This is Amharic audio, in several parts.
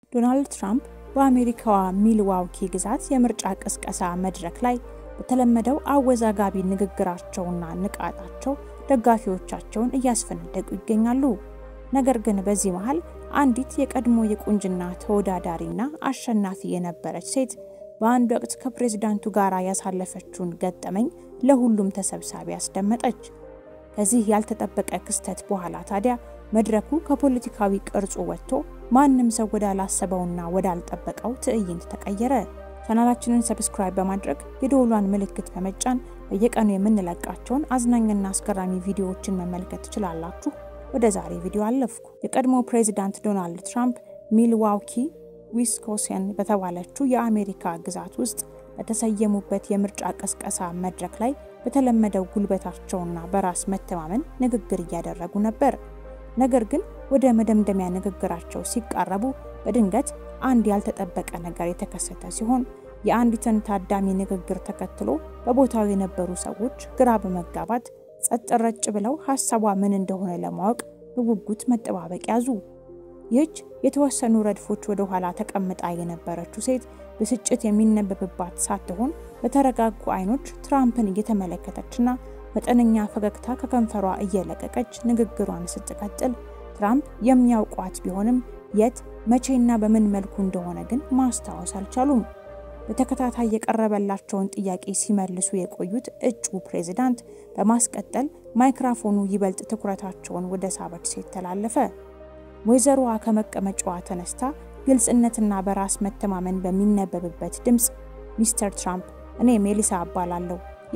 ዶናልድ ትራምፕ በአሜሪካዋ ሚልዋውኪ ግዛት የምርጫ ቅስቀሳ መድረክ ላይ በተለመደው አወዛጋቢ ንግግራቸውና ንቃታቸው ደጋፊዎቻቸውን እያስፈነደቁ ይገኛሉ። ነገር ግን በዚህ መሃል አንዲት የቀድሞ የቁንጅና ተወዳዳሪና አሸናፊ የነበረች ሴት በአንድ ወቅት ከፕሬዝዳንቱ ጋር ያሳለፈችውን ገጠመኝ ለሁሉም ተሰብሳቢ አስደመጠች። ከዚህ ያልተጠበቀ ክስተት በኋላ ታዲያ መድረኩ ከፖለቲካዊ ቅርጹ ወጥቶ ማንም ሰው ወዳላሰበውና ወዳልጠበቀው ትዕይንት ተቀየረ። ቻናላችንን ሰብስክራይብ በማድረግ የደወሏን ምልክት በመጫን በየቀኑ የምንለቃቸውን አዝናኝና አስገራሚ ቪዲዮዎችን መመልከት ትችላላችሁ። ወደ ዛሬ ቪዲዮ አለፍኩ። የቀድሞ ፕሬዚዳንት ዶናልድ ትራምፕ ሚልዋውኪ ዊስኮንሲን በተባለችው የአሜሪካ ግዛት ውስጥ በተሰየሙበት የምርጫ ቀስቀሳ መድረክ ላይ በተለመደው ጉልበታቸውና በራስ መተማመን ንግግር እያደረጉ ነበር። ነገር ግን ወደ መደምደሚያ ንግግራቸው ሲቃረቡ በድንገት አንድ ያልተጠበቀ ነገር የተከሰተ ሲሆን የአንዲትን ታዳሚ ንግግር ተከትሎ በቦታው የነበሩ ሰዎች ግራ በመጋባት ጸጥ ረጭ ብለው ሀሳቧ ምን እንደሆነ ለማወቅ በጉጉት መጠባበቅ ያዙ። ይህች የተወሰኑ ረድፎች ወደ ኋላ ተቀምጣ የነበረችው ሴት ብስጭት የሚነበብባት ሳትሆን በተረጋጉ አይኖች ትራምፕን እየተመለከተችና መጠነኛ ፈገግታ ከከንፈሯ እየለቀቀች ንግግሯን ስትቀጥል ትራምፕ የሚያውቋት ቢሆንም የት መቼና በምን መልኩ እንደሆነ ግን ማስታወስ አልቻሉም። በተከታታይ የቀረበላቸውን ጥያቄ ሲመልሱ የቆዩት እጩ ፕሬዝዳንት በማስቀጠል ማይክራፎኑ ይበልጥ ትኩረታቸውን ወደ ሳበች ሴት ተላለፈ። ወይዘሮዋ ከመቀመጫዋ ተነስታ ግልጽነትና በራስ መተማመን በሚነበብበት ድምፅ ሚስተር ትራምፕ፣ እኔ ሜሊሳ እባላለሁ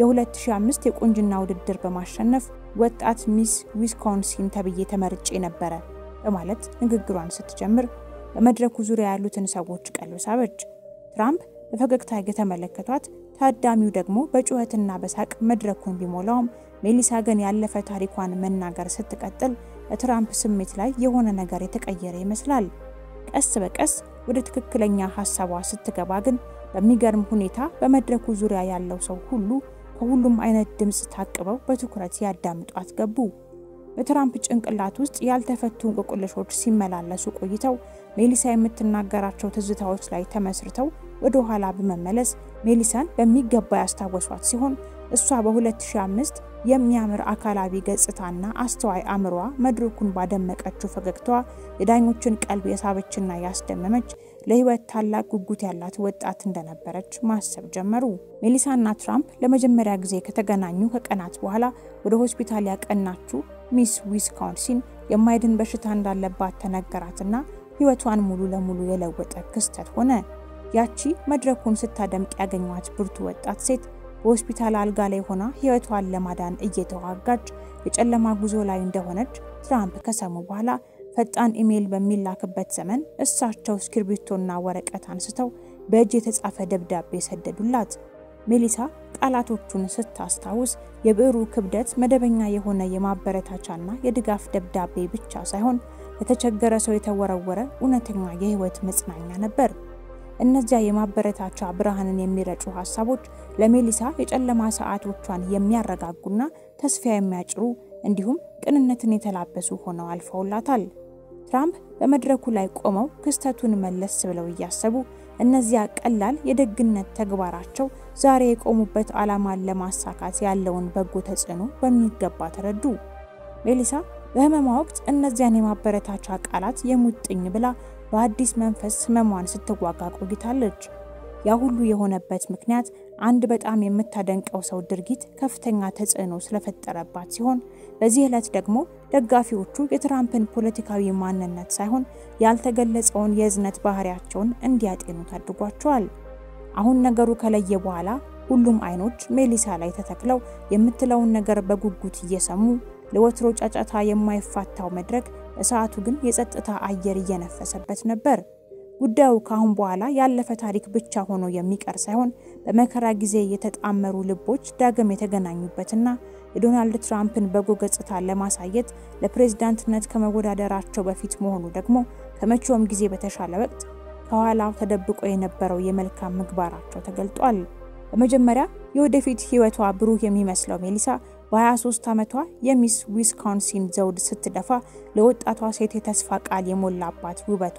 የ2005 የቁንጅና ውድድር በማሸነፍ ወጣት ሚስ ዊስኮንሲን ተብዬ ተመርጬ ነበረ በማለት ንግግሯን ስትጀምር በመድረኩ ዙሪያ ያሉትን ሰዎች ቀልብ ሳበች። ትራምፕ በፈገግታ የተመለከቷት፣ ታዳሚው ደግሞ በጩኸትና በሳቅ መድረኩን ቢሞላውም ሜሊሳ ግን ያለፈ ታሪኳን መናገር ስትቀጥል በትራምፕ ስሜት ላይ የሆነ ነገር የተቀየረ ይመስላል። ቀስ በቀስ ወደ ትክክለኛ ሀሳቧ ስትገባ ግን በሚገርም ሁኔታ በመድረኩ ዙሪያ ያለው ሰው ሁሉ ከሁሉም አይነት ድምፅ ታቅበው በትኩረት ያዳምጧት ገቡ። በትራምፕ ጭንቅላት ውስጥ ያልተፈቱ እንቆቅልሾች ሲመላለሱ ቆይተው ሜሊሳ የምትናገራቸው ትዝታዎች ላይ ተመስርተው ወደ ኋላ በመመለስ ሜሊሳን በሚገባ ያስታወሷት ሲሆን እሷ በ2005 የሚያምር አካላዊ ገጽታና አስተዋይ አእምሯ መድረኩን ባደመቀችው ፈገግታዋ የዳኞችን ቀልብ የሳበችና ያስደመመች ለሕይወት ታላቅ ጉጉት ያላት ወጣት እንደነበረች ማሰብ ጀመሩ። ሜሊሳና ትራምፕ ለመጀመሪያ ጊዜ ከተገናኙ ከቀናት በኋላ ወደ ሆስፒታል ያቀናችው ሚስ ዊስኮንሲን የማይድን በሽታ እንዳለባት ተነገራትና ሕይወቷን ሙሉ ለሙሉ የለወጠ ክስተት ሆነ። ያቺ መድረኩን ስታደምቅ ያገኟት ብርቱ ወጣት ሴት በሆስፒታል አልጋ ላይ ሆና ሕይወቷን ለማዳን እየተዋጋች የጨለማ ጉዞ ላይ እንደሆነች ትራምፕ ከሰሙ በኋላ ፈጣን ኢሜይል በሚላክበት ዘመን እሳቸው እስክርቢቶና ወረቀት አንስተው በእጅ የተጻፈ ደብዳቤ ሰደዱላት። ሜሊሳ ቃላቶቹን ስታስታውስ የብዕሩ ክብደት መደበኛ የሆነ የማበረታቻና የድጋፍ ደብዳቤ ብቻ ሳይሆን ለተቸገረ ሰው የተወረወረ እውነተኛ የሕይወት መጽናኛ ነበር። እነዚያ የማበረታቻ ብርሃንን የሚረጩ ሀሳቦች ለሜሊሳ የጨለማ ሰዓቶቿን የሚያረጋጉና ተስፋ የሚያጭሩ እንዲሁም ቅንነትን የተላበሱ ሆነው አልፈውላታል። ትራምፕ በመድረኩ ላይ ቆመው ክስተቱን መለስ ብለው እያሰቡ እነዚያ ቀላል የደግነት ተግባራቸው ዛሬ የቆሙበት ዓላማን ለማሳካት ያለውን በጎ ተጽዕኖ በሚገባ ተረዱ። ሜሊሳ በህመሟ ወቅት እነዚያን የማበረታቻ ቃላት የሙጥኝ ብላ በአዲስ መንፈስ ህመሟን ስትዋጋ ቆይታለች። ያ ሁሉ የሆነበት ምክንያት አንድ በጣም የምታደንቀው ሰው ድርጊት ከፍተኛ ተጽዕኖ ስለፈጠረባት ሲሆን በዚህ ዕለት ደግሞ ደጋፊዎቹ የትራምፕን ፖለቲካዊ ማንነት ሳይሆን ያልተገለጸውን የእዝነት ባህሪያቸውን እንዲያጤኑት አድርጓቸዋል። አሁን ነገሩ ከለየ በኋላ ሁሉም አይኖች ሜሊሳ ላይ ተተክለው የምትለውን ነገር በጉጉት እየሰሙ ለወትሮ ጫጫታ የማይፋታው መድረክ በሰዓቱ ግን የጸጥታ አየር እየነፈሰበት ነበር። ጉዳዩ ከአሁን በኋላ ያለፈ ታሪክ ብቻ ሆኖ የሚቀር ሳይሆን በመከራ ጊዜ የተጣመሩ ልቦች ዳግም የተገናኙበትና የዶናልድ ትራምፕን በጎ ገጽታ ለማሳየት ለፕሬዝዳንትነት ከመወዳደራቸው በፊት መሆኑ ደግሞ ከመቼውም ጊዜ በተሻለ ወቅት ከኋላው ተደብቆ የነበረው የመልካም ምግባራቸው ተገልጧል። በመጀመሪያ የወደፊት ሕይወቷ ብሩህ የሚመስለው ሜሊሳ በ23 ዓመቷ የሚስ ዊስኮንሲን ዘውድ ስትደፋ ለወጣቷ ሴት የተስፋ ቃል የሞላባት ውበቷ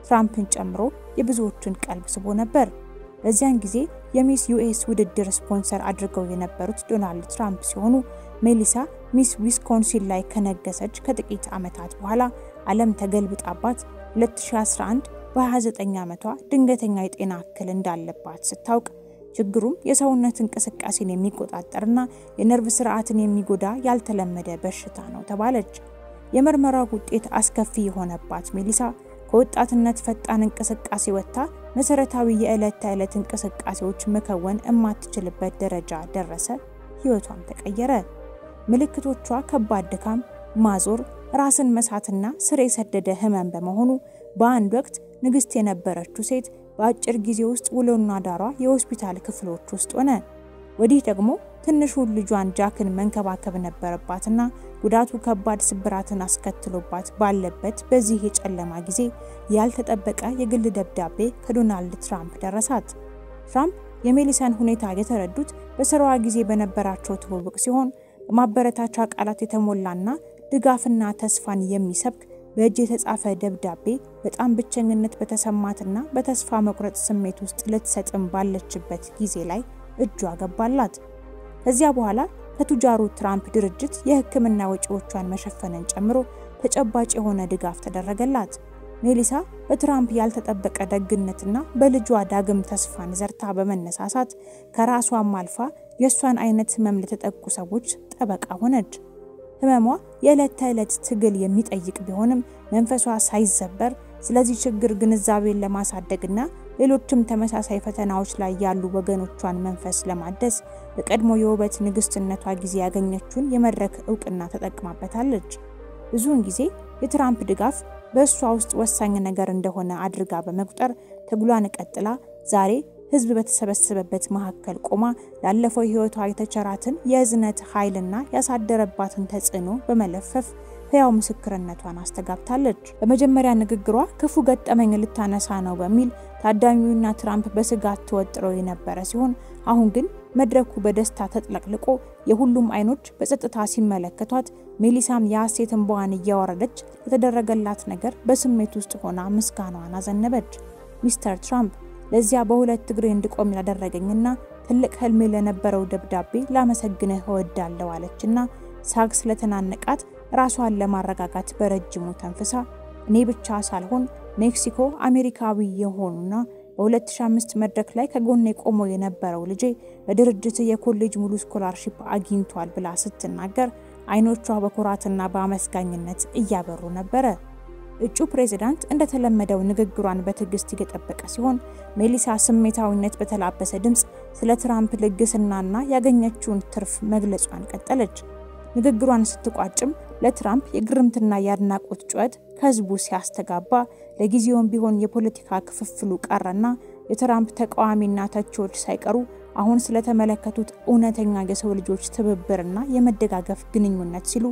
ትራምፕን ጨምሮ የብዙዎችን ቀልብ ስቦ ነበር። በዚያን ጊዜ የሚስ ዩኤስ ውድድር ስፖንሰር አድርገው የነበሩት ዶናልድ ትራምፕ ሲሆኑ ሜሊሳ ሚስ ዊስኮንሲን ላይ ከነገሰች ከጥቂት ዓመታት በኋላ ዓለም ተገልብጣባት 2011 በ29 ዓመቷ ድንገተኛ የጤና እክል እንዳለባት ስታውቅ ችግሩም የሰውነት እንቅስቃሴን የሚቆጣጠርና የነርቭ ስርዓትን የሚጎዳ ያልተለመደ በሽታ ነው ተባለች። የምርመራው ውጤት አስከፊ የሆነባት ሜሊሳ ከወጣትነት ፈጣን እንቅስቃሴ ወጥታ መሰረታዊ የዕለት ተዕለት እንቅስቃሴዎች መከወን የማትችልበት ደረጃ ደረሰ። ህይወቷም ተቀየረ። ምልክቶቿ ከባድ ድካም፣ ማዞር፣ ራስን መሳትና ስር የሰደደ ህመም በመሆኑ በአንድ ወቅት ንግስት የነበረችው ሴት በአጭር ጊዜ ውስጥ ውሎና ዳሯ የሆስፒታል ክፍሎች ውስጥ ሆነ። ወዲህ ደግሞ ትንሹን ልጇን ጃክን መንከባከብ ነበረባትና ጉዳቱ ከባድ ስብራትን አስከትሎባት ባለበት በዚህ የጨለማ ጊዜ ያልተጠበቀ የግል ደብዳቤ ከዶናልድ ትራምፕ ደረሳት። ትራምፕ የሜሊሳን ሁኔታ የተረዱት በስራዋ ጊዜ በነበራቸው ትውውቅ ሲሆን በማበረታቻ ቃላት የተሞላና ድጋፍና ተስፋን የሚሰብክ በእጅ የተጻፈ ደብዳቤ በጣም ብቸኝነት በተሰማትና በተስፋ መቁረጥ ስሜት ውስጥ ልትሰጥም ባለችበት ጊዜ ላይ እጇ ገባላት። ከዚያ በኋላ ከቱጃሩ ትራምፕ ድርጅት የሕክምና ወጪዎቿን መሸፈንን ጨምሮ ተጨባጭ የሆነ ድጋፍ ተደረገላት። ሜሊሳ በትራምፕ ያልተጠበቀ ደግነትና በልጇ ዳግም ተስፋን ዘርታ በመነሳሳት ከራሷም አልፋ የእሷን አይነት ህመም ለተጠቁ ሰዎች ጠበቃ ሆነች። ህመሟ የዕለት ተዕለት ትግል የሚጠይቅ ቢሆንም መንፈሷ ሳይዘበር ስለዚህ ችግር ግንዛቤን ለማሳደግና ሌሎችም ተመሳሳይ ፈተናዎች ላይ ያሉ ወገኖቿን መንፈስ ለማደስ በቀድሞ የውበት ንግስትነቷ ጊዜ ያገኘችውን የመድረክ እውቅና ተጠቅማበታለች። ብዙውን ጊዜ የትራምፕ ድጋፍ በእሷ ውስጥ ወሳኝ ነገር እንደሆነ አድርጋ በመቁጠር ትግሏን ቀጥላ ዛሬ ህዝብ በተሰበሰበበት መካከል ቆማ ላለፈው ህይወቷ የተቸራትን የእዝነት ኃይልና ያሳደረባትን ተጽዕኖ በመለፈፍ ህያው ምስክርነቷን አስተጋብታለች። በመጀመሪያ ንግግሯ ክፉ ገጠመኝ ልታነሳ ነው በሚል ታዳሚውና ትራምፕ በስጋት ተወጥረው የነበረ ሲሆን አሁን ግን መድረኩ በደስታ ተጥለቅልቆ የሁሉም አይኖች በጸጥታ ሲመለከቷት ሜሊሳም የሐሴት እንባዋን እያወረደች ለተደረገላት ነገር በስሜት ውስጥ ሆና ምስጋናዋን አዘነበች። ሚስተር ትራምፕ ለዚያ በሁለት እግሬ እንድቆም ላደረገኝና ትልቅ ህልሜ ለነበረው ደብዳቤ ላመሰግንህ እወዳለሁ አለችና ሳግ ስለተናነቃት ራሷን ለማረጋጋት በረጅሙ ተንፍሳ እኔ ብቻ ሳልሆን ሜክሲኮ አሜሪካዊ የሆኑና በ2005 መድረክ ላይ ከጎኔ ቆሞ የነበረው ልጄ በድርጅት የኮሌጅ ሙሉ ስኮላርሺፕ አግኝቷል ብላ ስትናገር አይኖቿ በኩራትና በአመስጋኝነት እያበሩ ነበረ። እጩ ፕሬዝዳንት እንደተለመደው ንግግሯን በትዕግስት እየጠበቀ ሲሆን ሜሊሳ ስሜታዊነት በተላበሰ ድምፅ ስለ ትራምፕ ልግስናና ያገኘችውን ትርፍ መግለጿን ቀጠለች። ንግግሯን ስትቋጭም ለትራምፕ የግርምትና የአድናቆት ጩኸት ከህዝቡ ሲያስተጋባ ለጊዜውም ቢሆን የፖለቲካ ክፍፍሉ ቀረና የትራምፕ ተቃዋሚና ተቺዎች ሳይቀሩ አሁን ስለተመለከቱት እውነተኛ የሰው ልጆች ትብብርና የመደጋገፍ ግንኙነት ሲሉ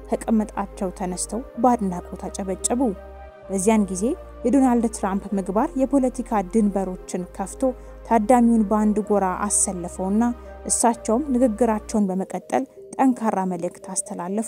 ከቀመጣቸው ተነስተው በአድናቆት አጨበጨቡ። በዚያን ጊዜ የዶናልድ ትራምፕ ምግባር የፖለቲካ ድንበሮችን ከፍቶ ታዳሚውን በአንድ ጎራ አሰለፈውና እሳቸውም ንግግራቸውን በመቀጠል ጠንካራ መልእክት አስተላለፉ።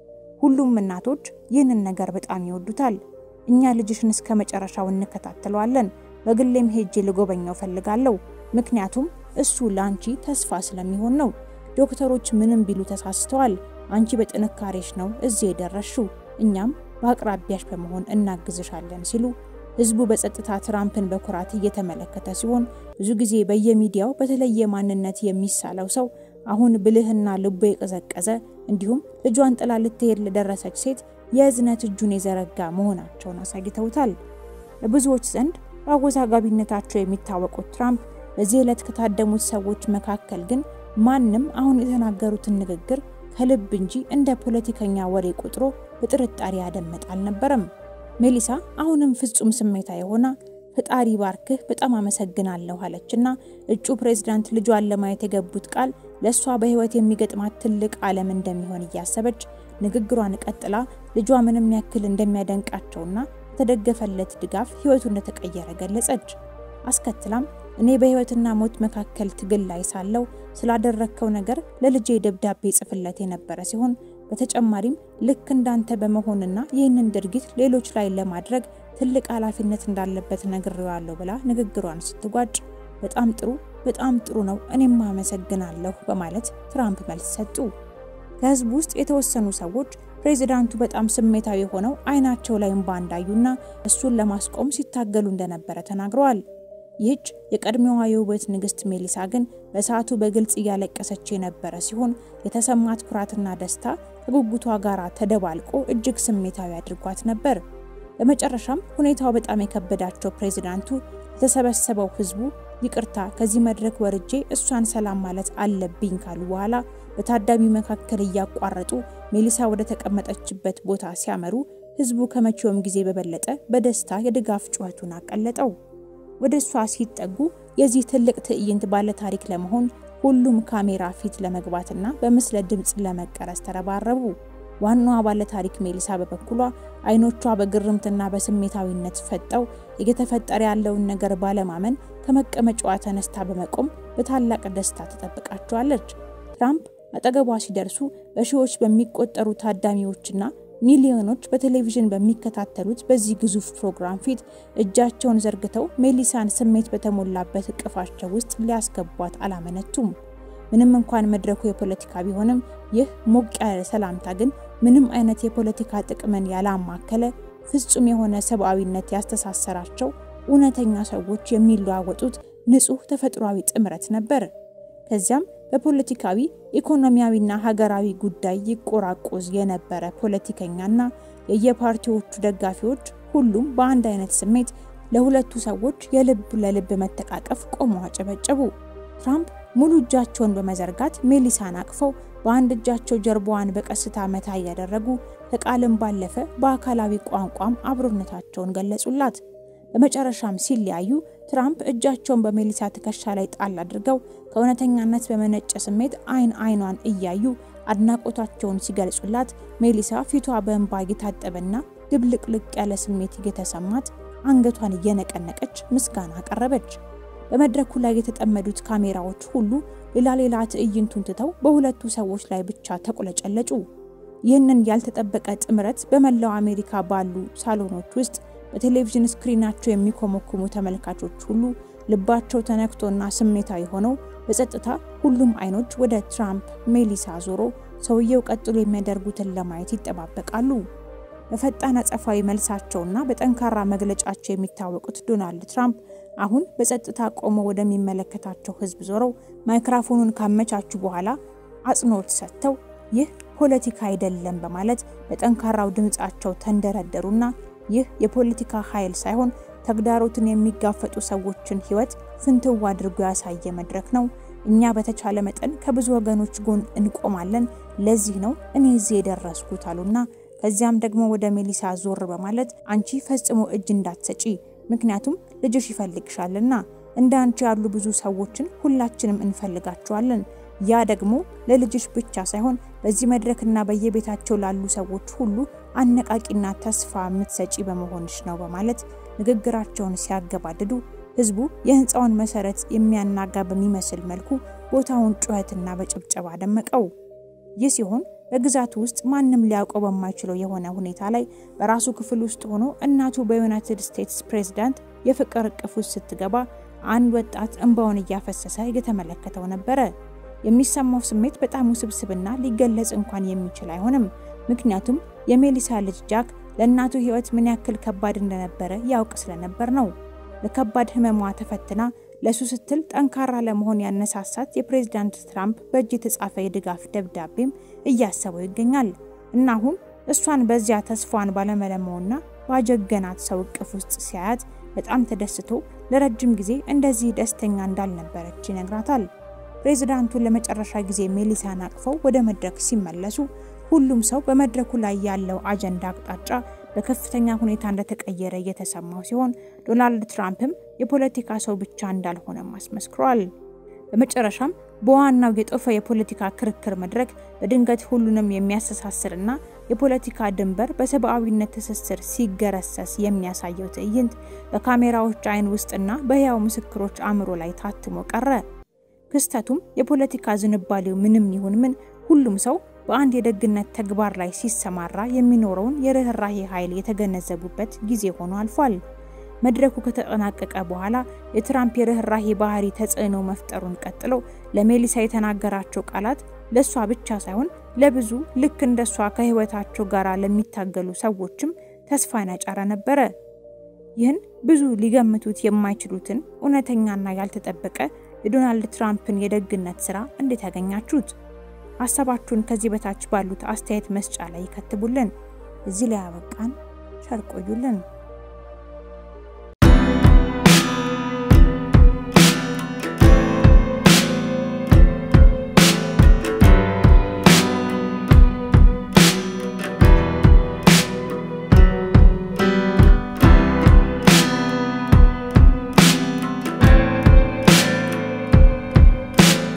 ሁሉም እናቶች ይህንን ነገር በጣም ይወዱታል። እኛ ልጅሽን እስከ መጨረሻው እንከታተለዋለን። በግሌም ሄጄ ልጎበኘው ፈልጋለሁ። ምክንያቱም እሱ ለአንቺ ተስፋ ስለሚሆን ነው። ዶክተሮች ምንም ቢሉ ተሳስተዋል። አንቺ በጥንካሬሽ ነው እዚህ የደረስሽው። እኛም በአቅራቢያሽ በመሆን እናግዝሻለን ሲሉ ህዝቡ በጸጥታ ትራምፕን በኩራት እየተመለከተ ሲሆን ብዙ ጊዜ በየሚዲያው በተለየ ማንነት የሚሳለው ሰው አሁን ብልህና ልቦ የቀዘቀዘ እንዲሁም ልጇን ጥላ ልትሄድ ለደረሰች ሴት የእዝነት እጁን የዘረጋ መሆናቸውን አሳይተውታል። በብዙዎች ዘንድ በአወዛጋቢነታቸው የሚታወቁት ትራምፕ በዚህ ዕለት ከታደሙት ሰዎች መካከል ግን ማንም አሁን የተናገሩትን ንግግር ከልብ እንጂ እንደ ፖለቲከኛ ወሬ ቆጥሮ በጥርጣሬ ያደመጠ አልነበረም። ሜሊሳ አሁንም ፍጹም ስሜታ የሆና ፈጣሪ ባርክህ በጣም አመሰግናለሁ አለችና እጩ ፕሬዝዳንት ልጇን ለማየት የገቡት ቃል ለእሷ በህይወት የሚገጥማት ትልቅ ዓለም እንደሚሆን እያሰበች ንግግሯን ቀጥላ ልጇ ምንም ያክል እንደሚያደንቃቸውና የተደገፈለት ድጋፍ ህይወቱ እንደተቀየረ ገለጸች። አስከትላም እኔ በህይወትና ሞት መካከል ትግል ላይ ሳለው ስላደረግከው ነገር ለልጄ ደብዳቤ ጽፍለት የነበረ ሲሆን በተጨማሪም ልክ እንዳንተ በመሆንና ይህንን ድርጊት ሌሎች ላይ ለማድረግ ትልቅ ኃላፊነት እንዳለበት ነግሬዋለሁ ብላ ንግግሯን ስትጓጭ በጣም ጥሩ በጣም ጥሩ ነው፣ እኔም አመሰግናለሁ በማለት ትራምፕ መልስ ሰጡ። ከህዝቡ ውስጥ የተወሰኑ ሰዎች ፕሬዚዳንቱ በጣም ስሜታዊ ሆነው አይናቸው ላይ እንባ እንዳዩና እሱን ለማስቆም ሲታገሉ እንደነበረ ተናግረዋል። ይህች የቀድሞዋ የውበት ንግስት ሜሊሳ ግን በሰዓቱ በግልጽ እያለቀሰች የነበረ ሲሆን የተሰማት ኩራትና ደስታ ከጉጉቷ ጋር ተደባልቆ እጅግ ስሜታዊ አድርጓት ነበር። በመጨረሻም ሁኔታው በጣም የከበዳቸው ፕሬዚዳንቱ የተሰበሰበው ህዝቡ ይቅርታ ከዚህ መድረክ ወርጄ እሷን ሰላም ማለት አለብኝ ካሉ በኋላ በታዳሚው መካከል እያቋረጡ ሜሊሳ ወደ ተቀመጠችበት ቦታ ሲያመሩ ህዝቡ ከመቼውም ጊዜ በበለጠ በደስታ የድጋፍ ጩኸቱን አቀለጠው። ወደ እሷ ሲጠጉ የዚህ ትልቅ ትዕይንት ባለ ታሪክ ለመሆን ሁሉም ካሜራ ፊት ለመግባትና በምስለ ድምፅ ለመቀረጽ ተረባረቡ። ዋናዋ ባለ ታሪክ ሜሊሳ በበኩሏ አይኖቿ በግርምትና በስሜታዊነት ፈጠው እየተፈጠረ ያለውን ነገር ባለማመን ከመቀመጫዋ ተነስታ በመቆም በታላቅ ደስታ ተጠብቃቸዋለች። ትራምፕ አጠገቧ ሲደርሱ በሺዎች በሚቆጠሩ ታዳሚዎችና ሚሊዮኖች በቴሌቪዥን በሚከታተሉት በዚህ ግዙፍ ፕሮግራም ፊት እጃቸውን ዘርግተው ሜሊሳን ስሜት በተሞላበት እቅፋቸው ውስጥ ሊያስገቧት አላመነቱም። ምንም እንኳን መድረኩ የፖለቲካ ቢሆንም ይህ ሞቅ ያለ ሰላምታ ግን ምንም አይነት የፖለቲካ ጥቅምን ያላማከለ ፍጹም የሆነ ሰብአዊነት ያስተሳሰራቸው እውነተኛ ሰዎች የሚለዋወጡት ንጹህ ተፈጥሯዊ ጥምረት ነበር። ከዚያም በፖለቲካዊ ኢኮኖሚያዊና ሀገራዊ ጉዳይ ይቆራቆዝ የነበረ ፖለቲከኛና የየፓርቲዎቹ ደጋፊዎች ሁሉም በአንድ አይነት ስሜት ለሁለቱ ሰዎች የልብ ለልብ መተቃቀፍ ቆመው አጨበጨቡ። ትራምፕ ሙሉ እጃቸውን በመዘርጋት ሜሊሳን አቅፈው በአንድ እጃቸው ጀርባዋን በቀስታ መታ እያደረጉ ከቃልም ባለፈ በአካላዊ ቋንቋም አብሮነታቸውን ገለጹላት። በመጨረሻም ሲለያዩ ትራምፕ እጃቸውን በሜሊሳ ትከሻ ላይ ጣል አድርገው ከእውነተኛነት በመነጨ ስሜት አይን አይኗን እያዩ አድናቆታቸውን ሲገልጹላት ሜሊሳ ፊቷ በእንባ እየታጠበና ድብልቅልቅ ያለ ስሜት እየተሰማት አንገቷን እየነቀነቀች ምስጋና አቀረበች። በመድረኩ ላይ የተጠመዱት ካሜራዎች ሁሉ ሌላ ሌላ ትዕይንቱን ትተው በሁለቱ ሰዎች ላይ ብቻ ተቁለጨለጩ። ይህንን ያልተጠበቀ ጥምረት በመላው አሜሪካ ባሉ ሳሎኖች ውስጥ በቴሌቪዥን ስክሪናቸው የሚኮመኩሙ ተመልካቾች ሁሉ ልባቸው ተነክቶና ስሜታዊ ሆነው በጸጥታ ሁሉም አይኖች ወደ ትራምፕ ሜሊሳ ዞሮ ሰውየው ቀጥሎ የሚያደርጉትን ለማየት ይጠባበቃሉ። በፈጣን አጸፋዊ መልሳቸውና በጠንካራ መግለጫቸው የሚታወቁት ዶናልድ ትራምፕ አሁን በጸጥታ ቆመው ወደሚመለከታቸው ሕዝብ ዞረው ማይክራፎኑን ካመቻቹ በኋላ አጽንኦት ሰጥተው ይህ ፖለቲካ አይደለም በማለት በጠንካራው ድምፃቸው ተንደረደሩና ይህ የፖለቲካ ኃይል ሳይሆን ተግዳሮትን የሚጋፈጡ ሰዎችን ሕይወት ፍንትው አድርጎ ያሳየ መድረክ ነው። እኛ በተቻለ መጠን ከብዙ ወገኖች ጎን እንቆማለን። ለዚህ ነው እኔ እዚህ የደረስኩት አሉና ከዚያም ደግሞ ወደ ሜሊሳ ዞር በማለት አንቺ ፈጽሞ እጅ እንዳትሰጪ፣ ምክንያቱም ልጅሽ ይፈልግሻልና እንደ አንቺ ያሉ ብዙ ሰዎችን ሁላችንም እንፈልጋቸዋለን። ያ ደግሞ ለልጅሽ ብቻ ሳይሆን በዚህ መድረክና በየቤታቸው ላሉ ሰዎች ሁሉ አነቃቂና ተስፋ የምትሰጪ በመሆንሽ ነው በማለት ንግግራቸውን ሲያገባድዱ ህዝቡ የህንፃውን መሰረት የሚያናጋ በሚመስል መልኩ ቦታውን ጩኸትና በጭብጨባ ደመቀው። ይህ ሲሆን በግዛቱ ውስጥ ማንም ሊያውቀው በማይችለው የሆነ ሁኔታ ላይ በራሱ ክፍል ውስጥ ሆኖ እናቱ በዩናይትድ ስቴትስ ፕሬዝዳንት የፍቅር እቅፍ ውስጥ ስትገባ አንድ ወጣት እንባውን እያፈሰሰ እየተመለከተው ነበረ። የሚሰማው ስሜት በጣም ውስብስብና ሊገለጽ እንኳን የሚችል አይሆንም። ምክንያቱም የሜሊሳ ልጅ ጃክ ለእናቱ ህይወት ምን ያክል ከባድ እንደነበረ ያውቅ ስለነበር ነው። በከባድ ህመሟ ተፈትና ለሱ ስትል ጠንካራ ለመሆን ያነሳሳት የፕሬዝዳንት ትራምፕ በእጅ የተጻፈ የድጋፍ ደብዳቤም እያሰበው ይገኛል እና አሁን እሷን በዚያ ተስፋዋን ባለመለመውና ባጀገናት ሰው እቅፍ ውስጥ ሲያያት በጣም ተደስቶ ለረጅም ጊዜ እንደዚህ ደስተኛ እንዳልነበረች ይነግራታል። ፕሬዝዳንቱ ለመጨረሻ ጊዜ ሜሊሳን አቅፈው ወደ መድረክ ሲመለሱ ሁሉም ሰው በመድረኩ ላይ ያለው አጀንዳ አቅጣጫ በከፍተኛ ሁኔታ እንደተቀየረ እየተሰማው ሲሆን ዶናልድ ትራምፕም የፖለቲካ ሰው ብቻ እንዳልሆነም አስመስክሯል። በመጨረሻም በዋናው የጦፈ የፖለቲካ ክርክር መድረክ በድንገት ሁሉንም የሚያስተሳስርና የፖለቲካ ድንበር በሰብአዊነት ትስስር ሲገረሰስ የሚያሳየው ትዕይንት በካሜራዎች አይን ውስጥና በሕያው ምስክሮች አእምሮ ላይ ታትሞ ቀረ። ክስተቱም የፖለቲካ ዝንባሌው ምንም ይሁን ምን ሁሉም ሰው በአንድ የደግነት ተግባር ላይ ሲሰማራ የሚኖረውን የርኅራሄ ኃይል የተገነዘቡበት ጊዜ ሆኖ አልፏል። መድረኩ ከተጠናቀቀ በኋላ የትራምፕ የርኅራሄ ባህሪ ተጽዕኖ መፍጠሩን ቀጥሎ ለሜሊሳ የተናገራቸው ቃላት ለእሷ ብቻ ሳይሆን ለብዙ ልክ እንደሷ ከህይወታቸው ጋር ለሚታገሉ ሰዎችም ተስፋን ያጫረ ነበረ። ይህን ብዙ ሊገምቱት የማይችሉትን እውነተኛና ያልተጠበቀ የዶናልድ ትራምፕን የደግነት ስራ እንዴት ያገኛችሁት? ሀሳባችሁን ከዚህ በታች ባሉት አስተያየት መስጫ ላይ ይከትቡልን። እዚህ ላይ ያበቃን። ቸር ቆዩልን።